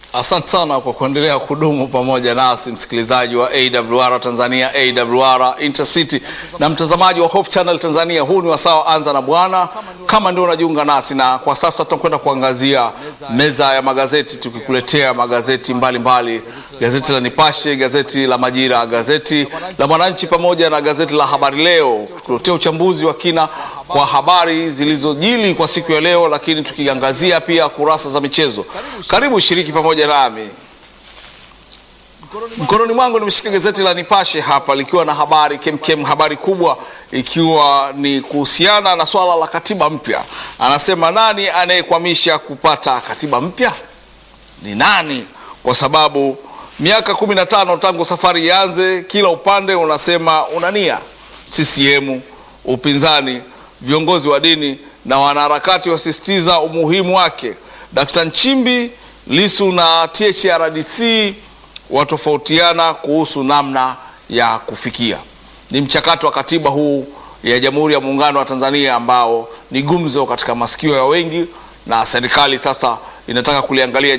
Asante sana kwa kuendelea kudumu pamoja nasi msikilizaji wa AWR Tanzania, AWR Intercity na mtazamaji wa Hope Channel Tanzania. Huu ni wasaa anza na Bwana, kama ndio unajiunga nasi, na kwa sasa tunakwenda kuangazia meza ya magazeti, tukikuletea magazeti mbalimbali mbali. Gazeti la Nipashe, gazeti la Majira, gazeti la Mwananchi pamoja na gazeti la Habari Leo, tukuletea uchambuzi wa kina kwa habari zilizojili kwa siku ya leo, lakini tukiangazia pia kurasa za michezo. Karibu shiriki pamoja nami. Mkononi mwangu nimeshika gazeti la Nipashe hapa likiwa na habari kemkem, habari kubwa ikiwa ni kuhusiana na swala la katiba mpya. Anasema nani anayekwamisha kupata katiba mpya? Ni nani? Kwa sababu miaka kumi na tano tangu safari ianze, kila upande unasema unania. CCM, upinzani, viongozi wa dini na wanaharakati wasisitiza umuhimu wake. Dkt. Nchimbi, Lisu na THRDC watofautiana kuhusu namna ya kufikia. Ni mchakato wa katiba huu ya Jamhuri ya Muungano wa Tanzania ambao ni gumzo katika masikio ya wengi, na serikali sasa inataka kuliangalia